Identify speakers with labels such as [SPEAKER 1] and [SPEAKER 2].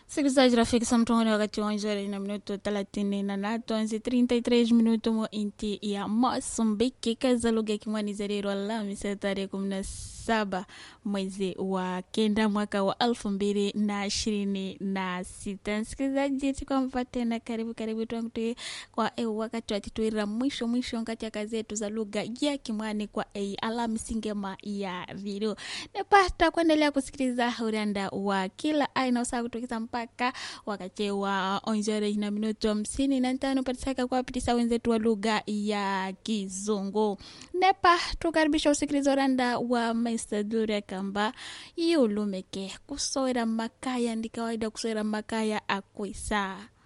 [SPEAKER 1] Sikilizaji rafiki, samtongoni wakati wa njore na minuto thelathini na natu anzi 33 minuto mo inti ya Mosambiki kaza lugha ya Kimwani Alhamisi tarehe kumi na saba mwezi wa kenda mwaka wa elfu mbili na ishirini na sita. Msikilizaji, tukwampa tena karibu karibu twangu kwa e wakati watituira mwisho mwisho ngati ya kazi yetu za lugha ya Kimwani kwa e Alhamisi ngema ya video nepata kuendelea kusikiliza uranda wa kila aina usaa kutokiza mpaka wakati wa onjore na minuto hamsini na tano patisaka kuwapitisa wenzetu wa lugha ya Kizungu. Nepa tukaribisha usikiliza uranda wa Mr. Dure kamba yulumeke kusowera makaya ndi kawaida kusowera makaya akwisa